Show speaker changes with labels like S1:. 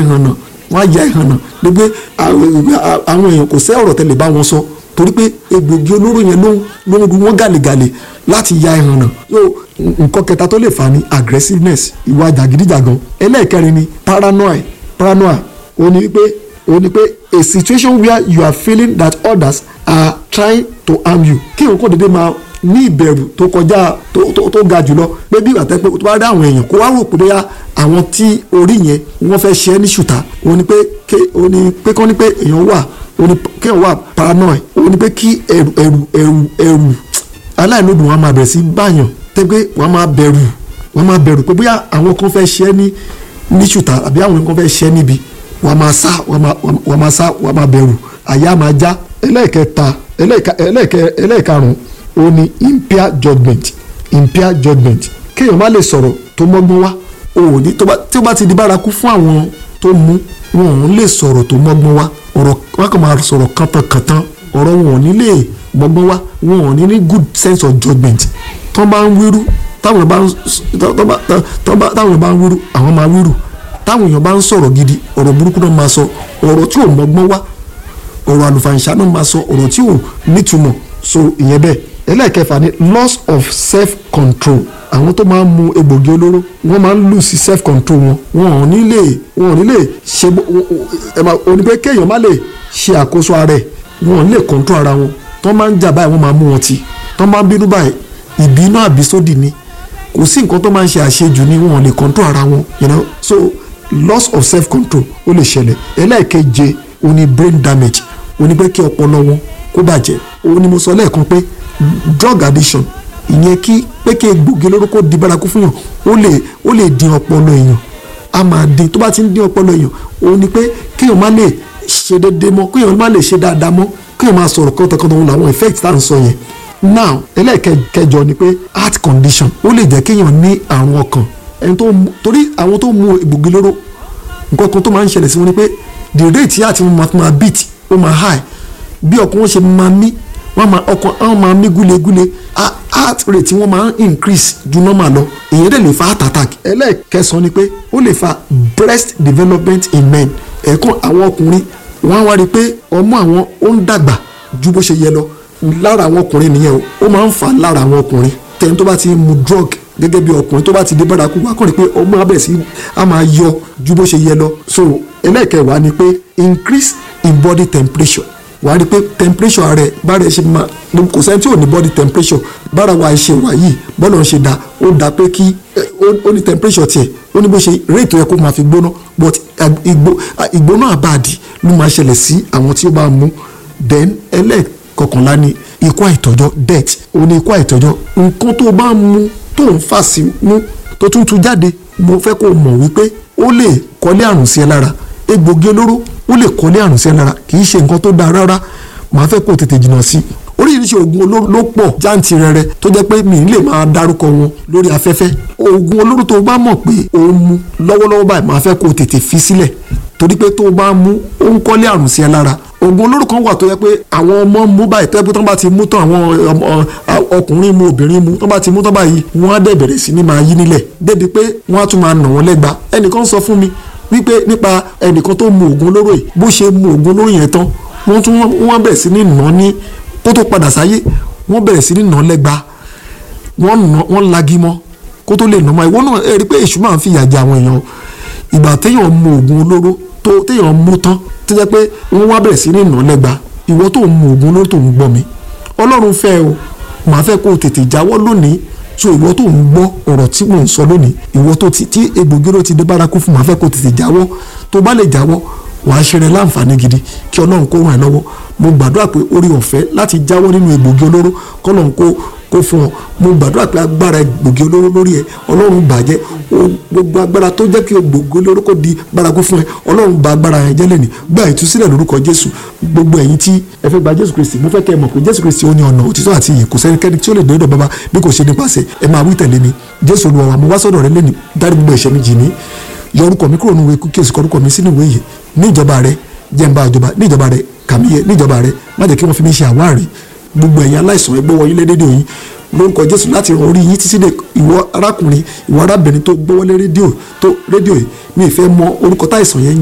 S1: ìhànà wọ́n á ya ìhànà ní pé àwọn èèyàn kò sẹ́ ọ̀rọ̀ tẹ́lẹ̀ bá wọn sọ torí pé egbògi olóró yẹn ló ló ń ru wọn gàlégàlé láti ya ìhànà so nǹkan kẹta tó lè fà ní aggressiveness ìwà jàgídíjàgan ẹlẹ́ẹ̀kẹrin ni paranoia paranoia ó ní pé ó ní pé a situation where you are feeling that others are trying to harm you kí nǹkan dédé máa ní ìbẹ̀rù tó kọjá tó tó tó ga jùlọ pé bí ìgbà tẹ́ pé tó bá rí àwọn èèyàn kó wá rò pé bóyá àwọn tí orí yẹn wọ́n fẹ́ ṣe é ní ṣùtá ó ní pé ké ó ní pé kọ́ ní pé èèyàn wà ó ní kéèyàn wà paranoid ó ní pé kí ẹ̀rù ẹ̀rù ẹ̀rù ẹ̀rù aláìlódùn wọn máa bẹ̀rẹ̀ sí báyàn tẹ́ pé wọ́n máa bẹ̀rù wọ́n máa bẹ̀rù pé bóyá àwọn kan fẹ́ ṣe é ní ní ṣùtá àbí àwọn kan fẹ́ ṣe é níbi wọ́n máa sá wọ́n máa sá wọ́n máa bẹ̀rù àyà máa já ẹlẹ́ẹ̀kẹta ẹlẹ́ẹ̀karùn-ún ó ní impaired judgement impaired judgement kéèyàn má lè sọ̀rọ̀ tó mọ́gbọ́n wá òní tí ó bá ti di bárakú fún àwọn tó mú wọn ò lè sọ̀rọ̀ tó mọ́gbọ́n wá ọ̀rọ̀ wọn kàn máa sọ̀rọ̀ kàntankàntan ọ̀rọ̀ wọn ò ní lè mọ́gbọ́n wá wọn ò ní ní good sense of judgement tó bá ń wíru táwọn bá ń táwọn bá ń wíru àwọn máa wíru táwọn èèyàn bá ń sọ̀rọ̀ gidi ọ̀rọ̀ burúkú náà máa sọ ọ̀rọ̀ tí ò mọ́gbọ́n wá ọ̀rọ̀ àlùfàǹṣá náà máa sọ ọ̀rọ̀ tí ò nítumọ̀ so ìyẹn bẹ́ẹ̀ ẹlẹ́ẹ̀kẹfà ni loss of self control àwọn tó máa ń mu egbògi olóró wọ́n máa ń lose self control wọn wọn ò ní lè wọn ò ní lè ṣe òní pé kéèyàn má lè ṣe àkóso ara ẹ̀ wọn ò ní lè control ara wọn tó máa ń jà báyìí wọ́n máa mú wọn tì tó máa ń bínú báyìí ìbínú àbísódì ni kò sí nǹkan tó máa ń ṣe àṣejù ni wọn ò lè control ara wọn you know so loss of self control ó lè ṣẹlẹ̀ ẹlẹ́ẹ̀keje ó ní brain damage ó ní pé kí ọpọlọ wọn kó bàjẹ́ ó ní mo sọ lẹ́ẹ̀kan pé drug addiction ìyẹn kí pé kí egbògi olóró kó di bárakú fún yàn ó lè ó lè dín ọpọlọ èèyàn a máa dín tó bá ti ń dín ọpọlọ èèyàn ó ní pé kéèyàn má lè ṣe déédéé mọ́ kéèyàn má lè ṣe dáadáa mọ́ kéèyàn máa sọ̀rọ̀ kọ́tọ̀kọ́tọ̀ wọn làwọn effect tá à ń sọ yẹn now ẹlẹ́ẹ̀kẹjọ ni pé heart condition ó lè jẹ́ kéèyàn ní àrùn ọkàn ẹni tó torí àwọn tó mu egbògi olóró nǹkan kan tó máa ń ṣẹlẹ̀ sí wọn ni pé the rate yà àti wọn máa beat ó máa high bí ọkàn wọn ṣe máa mí wọ́n máa ọkàn àwọn máa mí gúlegúle heart rate wọ́n máa ń increase ju normal lọ èyí dẹ̀ lè fa heart attack ẹlẹ́ẹ̀kẹsàn ni pé ó lè fa breast development in men ẹ̀ẹ̀kan àwọn ọkùnrin wọ́n á wá rí i pé ọmú àwọn ó ń dàgbà ju bó ṣe yẹ lọ lára àwọn ọkùnrin nìyẹn o ó máa ń fà lára àwọn ọkùnrin tẹni tó bá ti mu drug gẹ́gẹ́ bí ọkùnrin tó bá ti dé bárakú wá kàn rí pé ọmọ abẹ́ sí á máa yọ ju bó ṣe yẹ lọ so ẹlẹ́ẹ̀kẹwàá ni pé increase in body temperature wàá rí i pé temperature rẹ bára ẹ ṣe máa kò sẹ́ni tí ò ní body temperature bára wa ṣe wà yìí bọ́lá ń ṣe dá ó dá pé kí ó ní temperature tiẹ̀ ó ní bó ṣe rate tó yẹ kó máa fi gbóná but ìgbóná àbáàdì ló máa ṣẹlẹ̀ sí àwọn tí ó bá mú then ẹlẹ́ẹ̀kọkànlá ni ikú àìtọ́jọ́ death ó ní ikú àìtọ́jọ́ nǹkan tó bá mú tó ń fà sí mú tó tún tú jáde mo fẹ́ kó mọ̀ wípé ó lè kọ́lé àrùn sí ẹ lára egbògi olóró ó lè kọ́lé àrùn sí ẹ lára kì í ṣe nǹkan tó dáa rárá màá fẹ́ kó o tètè jìnnà sí i oríṣiríṣi oògùn olóró ló pọ̀ jáǹtì rẹrẹ tó jẹ́ pé mi lè máa dárúkọ wọn lórí afẹ́fẹ́ oògùn olóró tó bá mọ̀ pé o ń mu lọ́wọ́lọ́wọ́ báyìí màá fẹ́ kó o tètè fi sílẹ̀ torí pé tó o bá mú ó ń kọ́lé àrùn sí ẹ lára oògùn olóró kan wà tó yẹ pé àwọn ọmọ mú báyìí tó yẹ pé tó bá ti mú tán àwọn ọkùnrin mu obìnrin mu tó bá ti mú tán báyìí wọ́n á dẹ̀ bẹ̀rẹ̀ sí ní máa yí nílẹ̀ débi pé wọ́n á tún máa nà wọ́n lẹ́gba ẹnìkan sọ fún mi wípé nípa ẹnìkan tó mu oògùn olóró yìí bó ṣe mu oògùn olóró yẹn tán wọ́n tún wọ́n bẹ̀rẹ̀ sí ní nà ní kó tó padà sáyé wọ́n bẹ̀rẹ̀ sí ní nà lẹ́gba wọ́n nà wọ́n lagi mọ́ kó tó lè nà mọ́ ìwọ náà ẹ rí i pé èṣù máa ń fìyà jẹ àwọn èèyàn ìgbà téèyàn mu oògùn olóró tó téèyàn mú tán tó jẹ́ pé wọ́n wá bẹ̀rẹ̀ sí ní nà lẹ́gba ìwọ tó mu oògùn olóró tó ń gbọ́ mi ọlọ́run fẹ́ o màá fẹ́ kó o tètè jáwọ́ lónìí so ìwọ tó ń gbọ́ ọ̀rọ̀ tí mò ń sọ lónìí ìwọ tó ti tí egbògi olóró ti dé bárakú fún màá fẹ́ kó o tètè jáwọ́ tó bá lè jáwọ́ wàá ṣe rẹ láǹfààní gidi kí ọlọ́run kó ràn ẹ́ lọ́wọ́ mo gbàdúrà pé orí ọ̀fẹ́ láti jáwọ́ nínú egbògi olóró kọ́lọ́run kó kó fún ọ mo gbàdúrà pé agbára egbògi olóró lórí ẹ ọlọ́run bàjẹ́ gbogbo agbára tó jẹ́ kí egbògi olóró kó di bárakú fún ẹ ọlọ́run bà agbára yẹn jẹ́ lẹ́nìí gba ìtúsílẹ̀ lórúkọ jésù gbogbo ẹ̀yin tí ẹ fẹ́ gba jésù kristi mo fẹ́ kẹ́ ẹ mọ̀ pé jésù kristi ó ní ọ̀nà òtítọ́ àti ìyè kò sẹ́nikẹ́ni tí ó lè dé ọ̀dọ̀ bàbá bí kò ṣe nípasẹ̀ ẹ máa wí tẹ̀lé mi jésù olúwa wa mo wá sọ́dọ̀ rẹ lẹ́nìí dárí gbogbo ẹ̀ṣẹ̀ mi jì mí yọ orúkọ mi kúrò nínú ìwé kí o sì kọ orúkọ mi sínú ìwé yìí ní ìjọba rẹ jẹ́ n bá ìjọba ní ìjọba rẹ kàmíyẹ ní ìjọba rẹ má jẹ́ kí wọ́n fi mí ṣe àwárí gbogbo ẹ̀yin aláìsàn ẹgbẹ́ wọ̀nyí lédèdè yìí lórúkọ jésù láti ràn orí yín títí dé ìwọ arákùnrin ìwọ arábìnrin tó gbọ́wọ́lé rédíò tó rédíò yìí mi ì fẹ́ mọ orúkọ táìsàn yẹn